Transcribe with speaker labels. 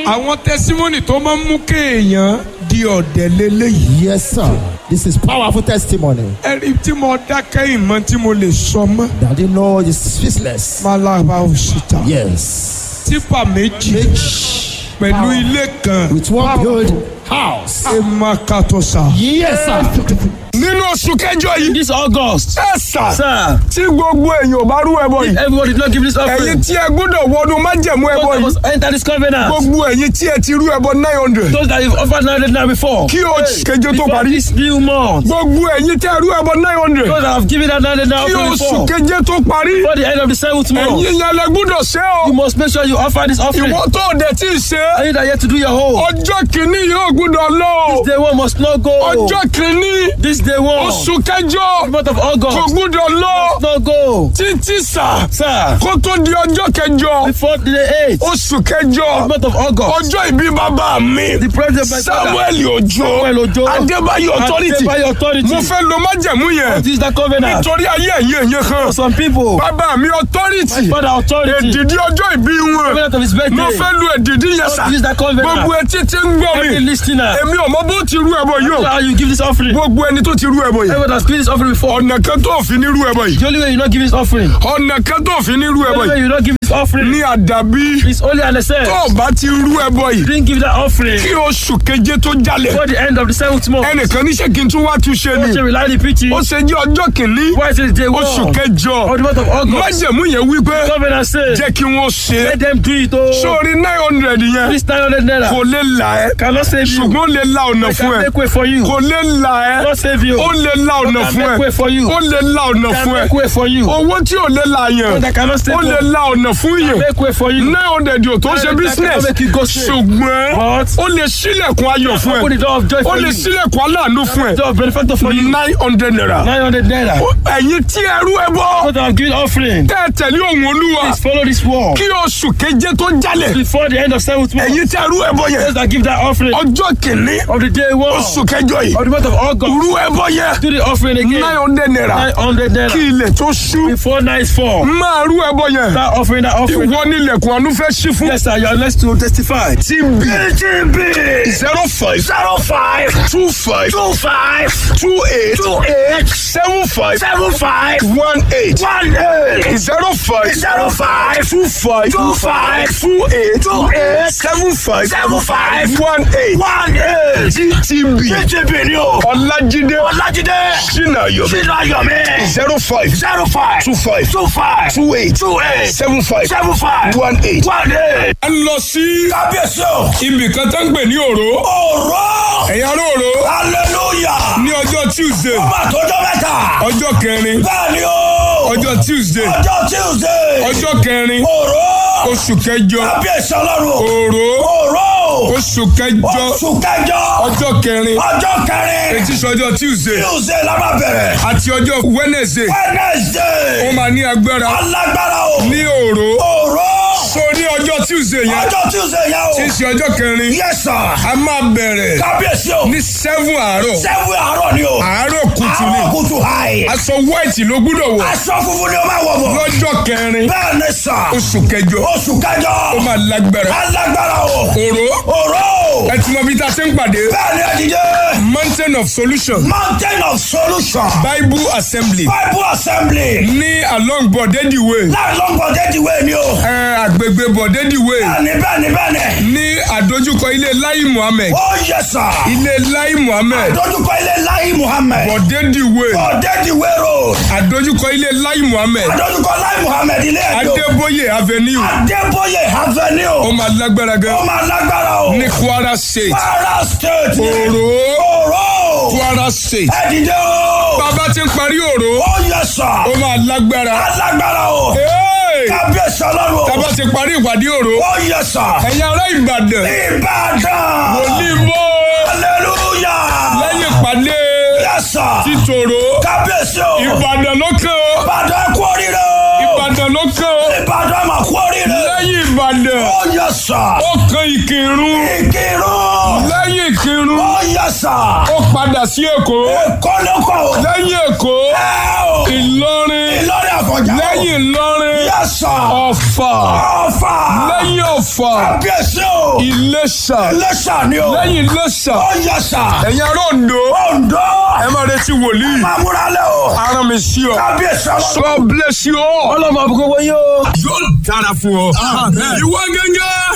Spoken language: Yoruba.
Speaker 1: àwọn tẹsímọ́nì tó máa ń mú kéèyàn di ọ̀dẹ̀ lélẹ́yìí.
Speaker 2: Yes, sir. This is powerful testimony.
Speaker 1: ẹ̀rí tí mo dákẹ́ ìmọ̀ tí mo lè sọ mọ́.
Speaker 2: That you know is speechless.
Speaker 1: malaba òṣìṣẹ́.
Speaker 2: Yes.
Speaker 1: tipa méjì pẹ̀lú ilé kan.
Speaker 2: With one build house.
Speaker 1: ẹ máa kàtó sa.
Speaker 2: Yes, sir.
Speaker 1: nínú oṣù kẹjọ yìí.
Speaker 3: This August,
Speaker 1: ẹ sà.
Speaker 3: sir,
Speaker 1: tí gbogbo èèyàn ò bá rú ẹbọ yìí.
Speaker 3: everybody did not give this
Speaker 1: ẹ̀yin
Speaker 3: offering.
Speaker 1: tí ẹ gbọ́dọ̀ wọnú májẹ̀mú ẹbọ
Speaker 3: Those that
Speaker 1: yìí.
Speaker 3: must enter this covenant.
Speaker 1: gbogbo ẹ̀yin tí ẹ ti rú ẹbọ nine hundred.
Speaker 3: Those that you've offered 900 now before.
Speaker 1: kí oṣù kẹjọ tó
Speaker 3: Before
Speaker 1: parí.
Speaker 3: this new month.
Speaker 1: gbogbo ẹ̀yin tí ẹ rú ẹbọ nine hundred.
Speaker 3: Those that have given that 900 now
Speaker 1: kí
Speaker 3: offering
Speaker 1: oṣù
Speaker 3: before.
Speaker 1: keje tó parí.
Speaker 3: Before the end of the seventh month.
Speaker 1: ẹ̀yin yẹn lẹ gbọ́dọ̀ ṣe o.
Speaker 3: You must make sure you offer this offering.
Speaker 1: ìwọ tó dẹ̀ tí ì ṣe.
Speaker 3: And you that yet to do your whole.
Speaker 1: ọjọ́ kìíní yóò gbọ́dọ̀ lọ.
Speaker 3: Day one must not go.
Speaker 1: ọjọ́ kìíní
Speaker 3: This day one.
Speaker 1: oṣù kẹjọ
Speaker 3: The month of
Speaker 1: kò
Speaker 3: August.
Speaker 1: gbọ́dọ̀ lọ.
Speaker 3: Must not go.
Speaker 1: títí sà
Speaker 3: Sir,
Speaker 1: kó tó di ọjọ́ kẹjọ
Speaker 3: before the eighth.
Speaker 1: oṣù kẹjọ
Speaker 3: The month of August.
Speaker 1: ọjọ́ ìbí bàbá mi
Speaker 3: The president of my father.
Speaker 1: samuel ojo
Speaker 3: Samuel Ojo.
Speaker 1: adébáyọ̀ authority
Speaker 3: Adébáyọ̀ authority.
Speaker 1: mo fẹ́ lo májẹ̀mú yẹn
Speaker 3: This is the covenant.
Speaker 1: nítorí ayé ẹ̀yẹ yẹn kan
Speaker 3: For some people.
Speaker 1: bàbá mi authority
Speaker 3: Father authority.
Speaker 1: èdìdí ọjọ́ ìbí wọn
Speaker 3: Covenant of his birthday.
Speaker 1: mo fẹ́ lo èdìdí yẹn sà
Speaker 3: This is the covenant.
Speaker 1: gbogbo etí tí ń gbọ́
Speaker 3: Every
Speaker 1: mi
Speaker 3: listener.
Speaker 1: èmi ò mọ bó ti rú ẹbọ yìí o
Speaker 3: How you give this offering.
Speaker 1: gbogbo ẹni tó ti rú ẹbọ yìí
Speaker 3: Everyone has given this offering before.
Speaker 1: ọ̀nà kan tó fi ní rú ẹbọ yìí
Speaker 3: The only way you not give this offering.
Speaker 1: ọ̀nà kan tó fi ní rú
Speaker 3: The
Speaker 1: ẹbọ
Speaker 3: only way
Speaker 1: yìí
Speaker 3: you not give this offering.
Speaker 1: ní àdàbí
Speaker 3: It's only an excess.
Speaker 1: tó o bá ti rú ẹbọ yìí
Speaker 3: Didn't give that offering.
Speaker 1: kí oṣù keje tó jalè
Speaker 3: Before the end of the seventh month.
Speaker 1: ẹnìkan níṣẹ́ kí n tún wá tún ṣe
Speaker 3: Watch
Speaker 1: ni
Speaker 3: a reality preaching.
Speaker 1: ó ṣe jẹ́ ọjọ́ kìíní
Speaker 3: Why is it day one?
Speaker 1: oṣù kẹjọ
Speaker 3: Of the month of August.
Speaker 1: májẹ̀mú yẹn wípé
Speaker 3: Covenant says.
Speaker 1: jẹ́ kí wọ́n ṣe
Speaker 3: Let them do it. Oh.
Speaker 1: sórí nine hundred yẹn
Speaker 3: This 900 naira.
Speaker 1: kò lè là ẹ́
Speaker 3: Cannot save you.
Speaker 1: ṣùgbọ́n ó lè la ọ̀nà
Speaker 3: I
Speaker 1: fún
Speaker 3: can
Speaker 1: ẹ
Speaker 3: make way for you.
Speaker 1: kò lè là ẹ́
Speaker 3: Cannot save you.
Speaker 1: ó lè la ọ̀nà
Speaker 3: can
Speaker 1: fún
Speaker 3: make
Speaker 1: ẹ
Speaker 3: way for you.
Speaker 1: ó lè la ọ̀nà
Speaker 3: Can
Speaker 1: fún ẹ
Speaker 3: make way for you.
Speaker 1: owó tí ò lè la yẹn
Speaker 3: That cannot save
Speaker 1: ó lè
Speaker 3: you.
Speaker 1: la ọ̀nà fún yẹn
Speaker 3: Make way for you.
Speaker 1: nine hundred yóò tó ṣe
Speaker 3: That
Speaker 1: business
Speaker 3: cannot make you go straight.
Speaker 1: ṣùgbọ́n
Speaker 3: But
Speaker 1: ó lè sílẹ̀kùn ayọ̀ fún
Speaker 3: open the
Speaker 1: ẹ
Speaker 3: door of joy
Speaker 1: ó
Speaker 3: for
Speaker 1: lè
Speaker 3: you.
Speaker 1: sílẹ̀kùn aláàánú fún ẹ
Speaker 3: Door of benefactor for you.
Speaker 1: nine hundred naira
Speaker 3: 900 naira.
Speaker 1: ẹ̀yin tí ẹrú ẹ bọ́
Speaker 3: What have given offering.
Speaker 1: tẹ́ ẹ tẹ̀lé òun olúwa
Speaker 3: Please follow this wall.
Speaker 1: kí oṣù keje tó jalè
Speaker 3: Before the end of seventh month.
Speaker 1: ẹ̀yin tí ẹrú ẹ bọ́ yẹn
Speaker 3: Those that give that offering
Speaker 1: ọjọ́ kìíní
Speaker 3: of the day one
Speaker 1: oṣù kẹjọ yìí
Speaker 3: of the month of August.
Speaker 1: rú ẹ bọ́ yẹn
Speaker 3: Do the offering again.
Speaker 1: nine hundred naira
Speaker 3: 900
Speaker 1: kí
Speaker 3: naira.
Speaker 1: ilẹ̀ tó ṣú
Speaker 3: Before night fall.
Speaker 1: máa rú ẹ bọ́ yẹn
Speaker 3: That offering, that offering.
Speaker 1: ìwọ nílẹ̀kùn àánú fẹ́ ṣí fún.
Speaker 3: Yes, sir. You are next to testify.
Speaker 1: TB TB zero five zero five two five two five two eight two eight seven five seven five one eight one eight zero five zero five two five two five two eight two eight seven five seven five one eight one eight TB TB ni o Ọlájídé Ọlájídé Sinayomi Sinayomi zero five zero five two five two five two eight two eight seven five seven five one eight one eight. a lọ sí
Speaker 4: kábíyèsí o.
Speaker 1: ibì kan tó ń pè ní òró
Speaker 4: ọ̀rọ̀
Speaker 1: ẹ̀yà róòró
Speaker 4: hallelujah.
Speaker 1: ní ọjọ́ tuesday
Speaker 4: ọba àtọ́jọ́ mẹ́ta.
Speaker 1: ọjọ́ kẹrin
Speaker 4: bẹ́ẹ̀ ni o.
Speaker 1: ọjọ́ tuesday
Speaker 4: ọjọ́ tuesday.
Speaker 1: ọjọ́ kẹrin
Speaker 4: ọ̀rọ̀
Speaker 1: oṣù kẹjọ
Speaker 4: kábíyèsí ọlọ́run.
Speaker 1: òró
Speaker 4: ọ̀rọ̀
Speaker 1: oṣù kẹjọ
Speaker 4: oṣù kẹjọ.
Speaker 1: ọjọ́ kẹrin
Speaker 4: ọjọ́ kẹrin.
Speaker 1: etí sọjọ́ tuesday
Speaker 4: tuesday la máa bẹ̀rẹ̀.
Speaker 1: àti ọjọ́ wednesday ó
Speaker 4: wednesday.
Speaker 1: máa ní agbára
Speaker 4: alágbára o.
Speaker 1: ní òró
Speaker 4: ọ̀rọ̀
Speaker 1: so ní ọjọ́ tuesday yẹn
Speaker 4: ọjọ́ tuesday yẹn o.
Speaker 1: tí í ṣe ọjọ́ kẹrin
Speaker 4: yes sir.
Speaker 1: a máa bẹ̀rẹ̀
Speaker 4: kábíyèsí o.
Speaker 1: ní seven àárọ̀
Speaker 4: sẹ́wọ̀n àárọ̀ ni o.
Speaker 1: àárọ̀ kùtù ni
Speaker 4: àárọ̀ kùtù hàì.
Speaker 1: aṣọ white ló gbúdọ̀ wọ̀
Speaker 4: aṣọ funfun ni o máa wọ̀ bọ̀.
Speaker 1: lọ́jọ́ kẹrin
Speaker 4: bẹ́ẹ̀ ni sà.
Speaker 1: oṣù kẹjọ
Speaker 4: oṣù kẹjọ.
Speaker 1: ó máa lágbára
Speaker 4: alágbára o.
Speaker 1: òró
Speaker 4: ọ̀rọ̀
Speaker 1: ẹ ti mọ bí ta ṣe ń pàdé
Speaker 4: bẹ́ẹ̀ ni ẹ̀dídé.
Speaker 1: mountain of solution
Speaker 4: mountain of solution.
Speaker 1: bible assembly
Speaker 4: bible assembly.
Speaker 1: ní along bọ̀dẹ́dì way
Speaker 4: láàrín bọ̀dẹ́dìwé ni o.
Speaker 1: ẹ àgbègbè bọ̀dẹ́dì way
Speaker 4: bẹ́ẹ̀ni bẹ́ẹ̀ni bẹ́ẹ̀ni.
Speaker 1: ní àdójúkọ ilé lai muhammed
Speaker 4: ó yẹ sà.
Speaker 1: ilé lai muhammed
Speaker 4: dójúkọ ilé láyé muhammed.
Speaker 1: bọ̀dẹ́dì way
Speaker 4: bọ̀dẹ́dìwé road.
Speaker 1: àdójúkọ ilé lai muhammed
Speaker 4: dójúkọ láyé muhammed ilé ẹjọ.
Speaker 1: adébóyè avenue
Speaker 4: adébóyè avenue.
Speaker 1: ó máa lágbára
Speaker 4: ó
Speaker 1: gan
Speaker 4: máa lágbára o.
Speaker 1: ní kwara state
Speaker 4: kwara state.
Speaker 1: òró
Speaker 4: ọ̀rọ̀.
Speaker 1: kwara state
Speaker 4: ẹ̀dídé o.
Speaker 1: bàbá ti ń parí òró
Speaker 4: ó yẹ sà.
Speaker 1: ó máa lágbára
Speaker 4: alágbára o.
Speaker 1: Hey!
Speaker 4: kábíyèsí ọlọ́run o.
Speaker 1: bàbá ti parí ìpàdé òró
Speaker 4: ó yẹ sà.
Speaker 1: ẹ̀yin ará ìbàdàn
Speaker 4: ìbàdàn.
Speaker 1: onímọ̀
Speaker 4: hallelujah.
Speaker 1: lẹ́yìn ìpàdé
Speaker 4: yẹ sà.
Speaker 1: títòrò
Speaker 4: kábíyèsí o.
Speaker 1: ìbàdàn ló kàn ó
Speaker 4: ìbàdàn kú oríire o.
Speaker 1: ìbàdàn ló kàn ó
Speaker 4: ìbàdàn mà kú oríire.
Speaker 1: lẹ́yìn ìbàdàn
Speaker 4: ó yẹ sà.
Speaker 1: ó kan ìkírun
Speaker 4: ìkírun.
Speaker 1: lẹ́yìn ìkírun
Speaker 4: ó yẹ sà.
Speaker 1: ó padà sí èkó
Speaker 4: kọ́lọ́kọ̀ o.
Speaker 1: lẹ́yìn èkó
Speaker 4: ẹ o.
Speaker 1: ìlọrin
Speaker 4: ìlọrin àfọ̀njá o.
Speaker 1: lẹ́yìn ìlọrin
Speaker 4: yẹ sà.
Speaker 1: ọ̀fà
Speaker 4: ọ̀fà.
Speaker 1: lẹ́yìn ọ̀fà
Speaker 4: kábíyèsí o. o.
Speaker 1: Iléṣà
Speaker 4: Iléṣà ni o.
Speaker 1: lẹ́yìn Iléṣà
Speaker 4: Ó yẹ sà.
Speaker 1: ẹ̀yin ará Oǹdó
Speaker 4: Oǹdó.
Speaker 1: ẹ máa retí wòlíì
Speaker 4: Máa múra lẹ̀ o.
Speaker 1: aràn mi sí ọ.
Speaker 4: Kábíyèsí ọlọ́run.
Speaker 1: God bless you all.
Speaker 3: ọlọ́mọ àbúkọ́ wọ́n yóò.
Speaker 1: yóò dára fún ọ. ìwọ gẹ́gẹ́